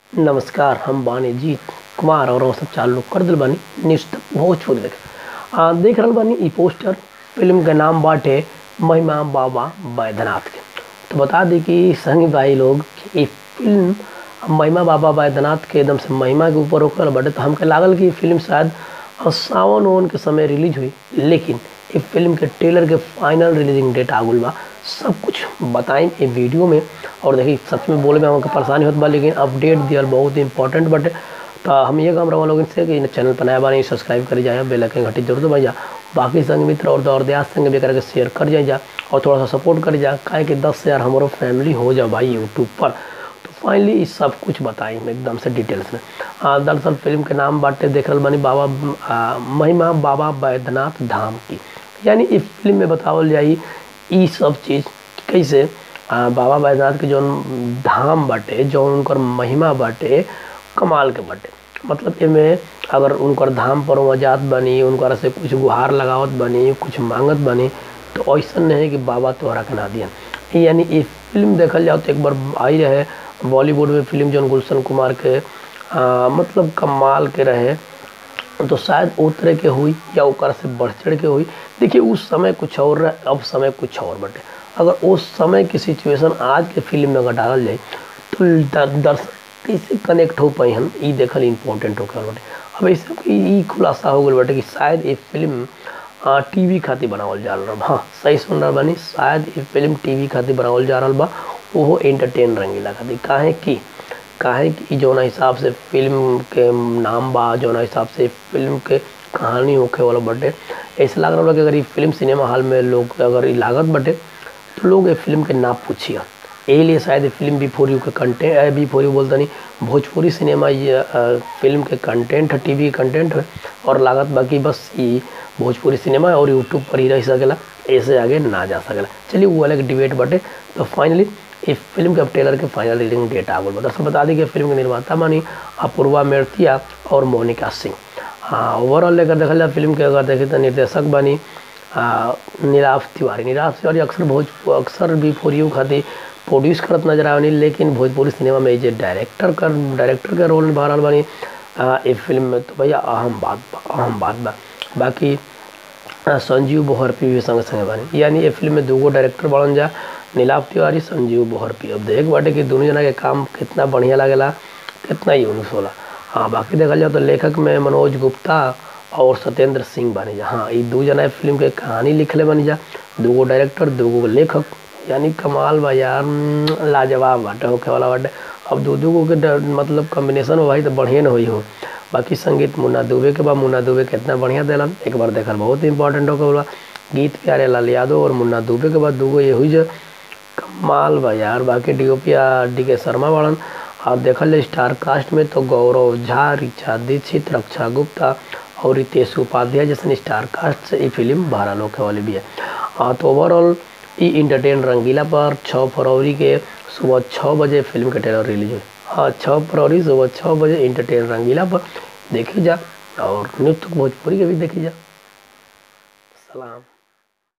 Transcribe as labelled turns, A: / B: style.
A: नमस्कार हम बानी जीत कुमार और हम सब चालू कर दिल बानी न्यूज़ तक भोजपुरी देख आ, देख रहल बानी ई पोस्टर फिल्म के नाम बाटे महिमा बाबा बैद्यनाथ के तो बता दी कि संगी भाई लोग कि ई फिल्म महिमा बाबा बैद्यनाथ के एकदम से महिमा के ऊपर होकर बाटे तो हमके लागल कि ई फिल्म शायद अ, सावन ओवन के समय रिलीज हुई लेकिन ई फिल्म के ट्रेलर के फाइनल रिलीजिंग डेट आगुल बा सब कुछ बताएं ये वीडियो में और देखिए सच में बोले में हमको परेशानी होत बा लेकिन अपडेट दियल बहुत इंपॉर्टेंट बटे तो हम ये काम रहा लोगन से कि चैनल पर नया बानी सब्सक्राइब कर जाए बेल आइकन घंटी जरूर दबाई जा बाकी संग मित्र और दौर दयास संग भी करके शेयर कर जाए जा और थोड़ा सा सपोर्ट कर जा काहे कि दस हज़ार हमारो फैमिली हो जा भाई यूट्यूब पर तो फाइनली ये सब कुछ बताई एकदम से डिटेल्स में आ, दरअसल फिल्म के नाम बाटे देख रहल बानी बाबा आ, महिमा बाबा बैद्यनाथ धाम की यानी इस फिल्म में बतावल जाई ई सब चीज़ कैसे आ, बाबा बैद्यनाथ के जौन धाम बाटे जौन उनकर महिमा बाटे कमाल के बाटे मतलब एमे अगर उनकर धाम पर वहाँ जात बनी उनकर से कुछ गुहार लगावत बनी कुछ मांगत बनी तो ऐसा नहीं है कि बाबा तोहरा के ना दियन यानी ये फिल्म देखल जाओ तो एक बार आई रहे बॉलीवुड में फिल्म जौन गुलशन कुमार के आ, मतलब कमाल के रहे तो शायद वो तरह के हुई या ओकर से बढ़ चढ़ के हुई देखिए उस समय कुछ और रहे अब समय कुछ और बटे अगर उस समय की सिचुएशन आज के फिल्म में अगर डालल जाए तो दर- दर्शक कैसे कनेक्ट हो पाई हम ई देखल इम्पोर्टेंट हो गल बटे अब ऐसे ई खुलासा हो गल बटे कि शायद ये फिल्म टीवी खातिर बनावल जा रहल बा हाँ सही सुन रहल बानी शायद ये फिल्म टीवी खातिर बनावल जा रहल बा ओहो एंटरटेन रंगीला खातिर काहे कि काहे कि जौना हिसाब से फिल्म के नाम बा जौना हिसाब से फिल्म के कहानी होखे वाला बटे ऐसा लग रहा कि अगर ये फिल्म सिनेमा हॉल में लोग अगर ये लागत बटे तो लोग ये फिल्म के नाम पूछिए यही लिए शायद ये फिल्म बी फोर यू के कंटेंट बी फोर यू बोलता नहीं भोजपुरी सिनेमा ये अ, फिल्म के कंटेंट है टीवी के कंटेंट है और लागत बाकी बस ये भोजपुरी सिनेमा है और यूट्यूब पर ही रह सकेला ऐसे आगे ना जा सकेला चलिए वो अलग डिबेट बटे तो फाइनली इस फिल्म के अब ट्रेलर के फाइनल रिलीजिंग डेट आ गई दरअसल बता दी कि फिल्म के निर्माता मानी अपूर्वा मेड़तिया और मोनिका सिंह हाँ ओवरऑल लेकर देखल जाए फिल्म के अगर देखें तो निर्देशक बनी आ, निराफ तिवारी निराफ तिवारी अक्सर भोज अक्सर भी फोर यू खातिर प्रोड्यूस करत नजर आवनी लेकिन भोजपुरी सिनेमा में जे डायरेक्टर कर डायरेक्टर का रोल निभा रहल बानी आ, ए फिल्म में तो भैया अहम बात बा अहम बात बा बाकी आ, संजीव बोहरपी भी संग संगे बानी यानी ये फिल्म में दूगो डायरेक्टर बनल जा नीलाभ तिवारी संजीव बोहरपी अब देख बाटे कि दोनों जना के काम कितना बढ़िया लागेला कितना यूनिक होला हाँ बाकी देखल जाए तो लेखक में मनोज गुप्ता और सत्येंद्र सिंह बनी जा हाँ ये दू जना फिल्म के कहानी लिखले बनी जा दूगो डायरेक्टर दूगो लेखक यानी कमाल बा यार हम्म, लाजवाब बाटे होखे वाला बाटे अब दू दूगो के ड- मतलब कॉम्बिनेशन हो भाई तो बढ़िया न होई हो बाकी संगीत मुन्ना दुबे के बा मुन्ना दुबे कितना बढ़िया दिलन एक बार देखल बहुत इंपॉर्टेंट हो गया गीत प्यारे लाल यादव और मुन्ना दुबे के बाद दूगो ये हुई जो कमाल बा यार बाकी डीओपी डी के शर्मा वालन और देखल जाए स्टार कास्ट में तो गौरव झा रिचा दीक्षित रक्षा गुप्ता और रितेश उपाध्याय जैसे स्टार कास्ट से ये फिल्म बारह लोग वाली भी है हाँ तो ओवरऑल ई इंटरटेन रंगीला पर 6 फरवरी के सुबह छः बजे फिल्म का ट्रेलर रिलीज हुई हाँ छः फरवरी सुबह छः बजे इंटरटेन रंगीला पर देखी जा और न्यूज़ तक भोजपुरी के भी देखी जा सलाम